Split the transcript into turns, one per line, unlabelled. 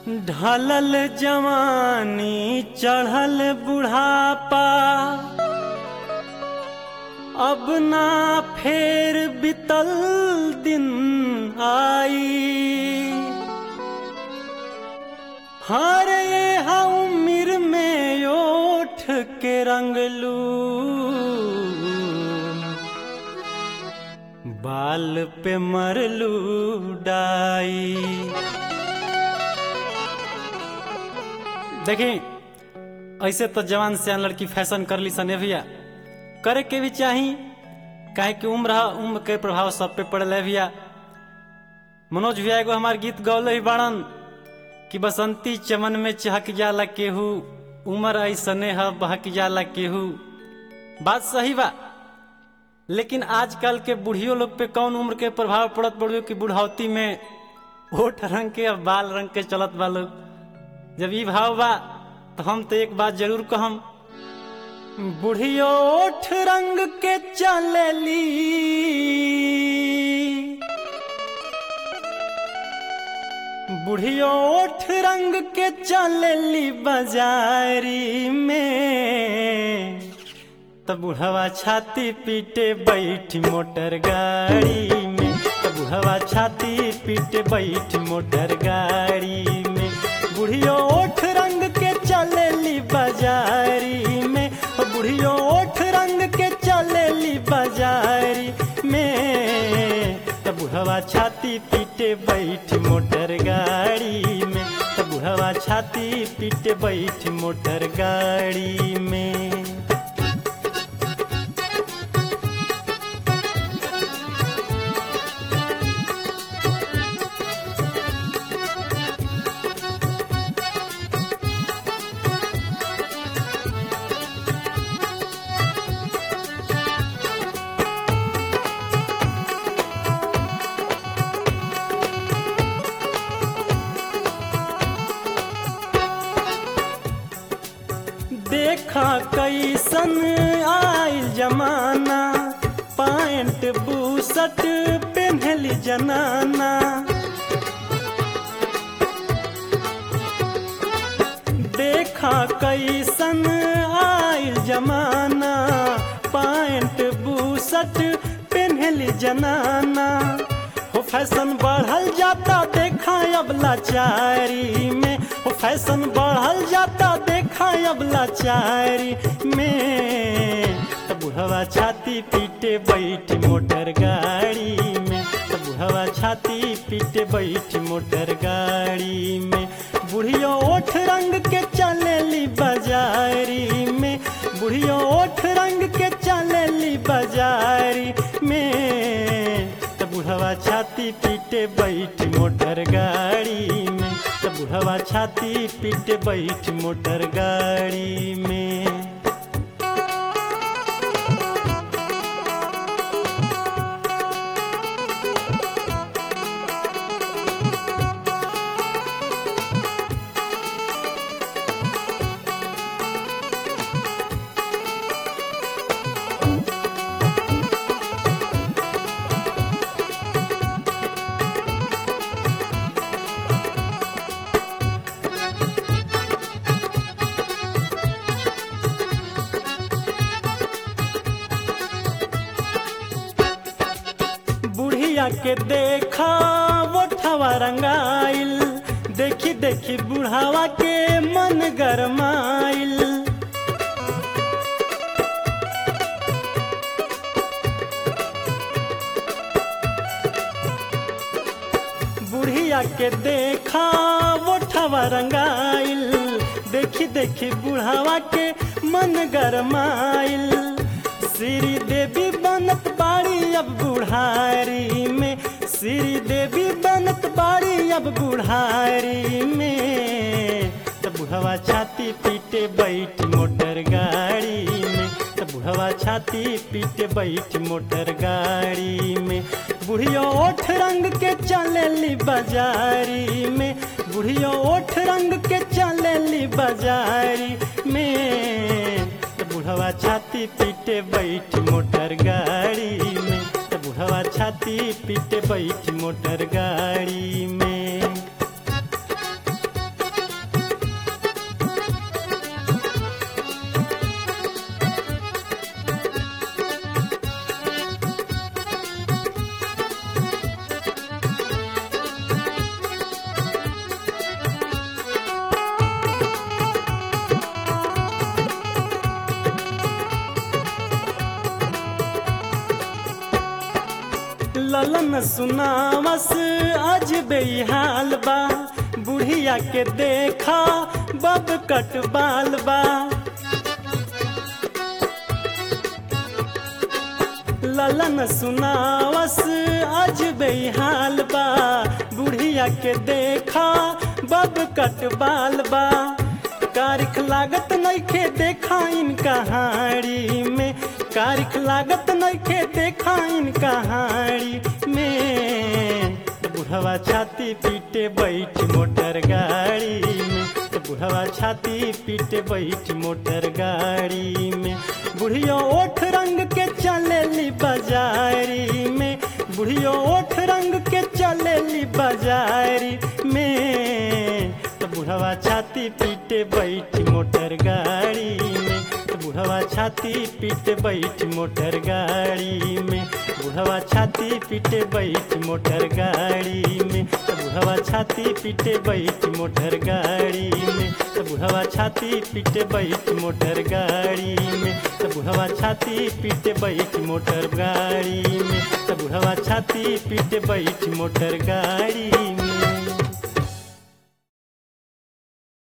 ढलल जवानी चढ़ल बुढ़ापा अब ना फेर बितल दिन आई हर ये हा उम्र में ओठ के रंगलू बाल पे मरलू डाई देखें ऐसे तो जवान से लड़की फैशन कर ली सने भैया करे के भी चाही काहे कि उम्र है उम्र के प्रभाव सब पे पड़ल है भैया मनोज भैया एगो हमार गीत गौले ही बाड़न कि बसंती चमन में चहक जाला केहू उम्र ऐसने है बहक जाला केहू बात सही बा लेकिन आजकल के बुढ़ियों लोग पे कौन उम्र के प्रभाव पड़त पड़ियो कि बुढ़ावती में ओठ रंग के और बाल रंग के चलत बा लोग जब ई भाव बा तो हम तो एक बात जरूर कहम बुढ़ियो ओठ रंग के चलली बुढ़ियो ओठ रंग के चलली बाजारी में तब बुढ़वा छाती पीटे बैठ मोटर गाड़ी में तब बुढ़वा छाती पीटे बैठ मोटर गाड़ी में बुढ़ियो ओठ रंग के चलेली बाजारी में ओ बुढ़ियो ओठ रंग के चलेली बाजारी में तब बुढ़वा छाती पीटे बैठ मोटर गाड़ी में तब बुढ़वा छाती पीटे बैठ मोटर गाड़ी में देखा कैसन आयल जमाना पैंट बूसट पेन्हली जनाना देखा कैसन आयल जमाना पैंट बूसट पेन्हली जनाना हो फैशन बढ़ल जाता देखा अब लाचारी में हो फैशन बढ़ल जाता देखा अब लाचारी में तब बुढ़वा छाती पीटे बैठ मोटर गाड़ी में तब बुढ़वा छाती पीटे बैठ मोटर गाड़ी में बुढ़ियो ओठ रंग के चलेली बाजारी में बुढ़ियो ओठ रंग के चलेली बाजारी में तब बुढ़वा छाती पीटे बैठ मोटर गाड़ी में तब बुढ़वा छाती पीटे बैठ मोटर गाड़ी में बुढ़िया के देखा ओठवा रंगाइल देखी देखी बुढ़ावा के मन गरमाइल बुढ़िया के देखा ओठवा रंगाइल देखी देखी बुढ़ावा के मन गरमाइल श्री देवी बनत बाड़ी अब बुढ़ारी में श्री देवी बनत बाड़ी अब बुढ़ारी में तब बुढ़वा छाती पीटे बैठ मोटर गाड़ी में तब बुढ़वा छाती पीटे बैठ मोटर गाड़ी में बुढ़ियो ओठ रंग के चलेली बाजारी में बुढ़ियो ओठ रंग के चलेली बाजारी में तो बुढ़वा छाती पीटे बैठ मोटर गाड़ी में तो बुढ़वा छाती पीटे बैठ मोटर गाड़ी में ललन सुनावस आज बेहाल बा बुढ़िया के देखा बब कट बाल बा ललन सुनावस आज बेहाल बा बुढ़िया के देखा बब कट बाल बा कारिख लागत नइखे देखा इन कहाड़ी में कारिख लागत नइखे देखा इन कहाड़ी में तो बुढ़वा छाती पीटे बैठ मोटर गाड़ी में तो बुढ़वा छाती पीटे बैठ मोटर गाड़ी में बुढ़ियो ओठ रंग के चलेली बाजारी में बुढ़ियो ओठ रंग के चलेली बाजारी में तो बुढ़वा छाती पीटे बैठ मोटर गाड़ी में तो बुढ़वा छाती पीटे बैठ मोटर गाड़ी में बुढ़वा छाती पीटे बैठ मोटर गाड़ी में तो बुढ़वा छाती पीटे बैठ मोटर गाड़ी में तो बुढ़वा छाती पीटे बैठ मोटर गाड़ी में तो बुढ़वा छाती पीटे बैठ मोटर गाड़ी में तो बुढ़वा छाती पीटे बैठ मोटर गाड़ी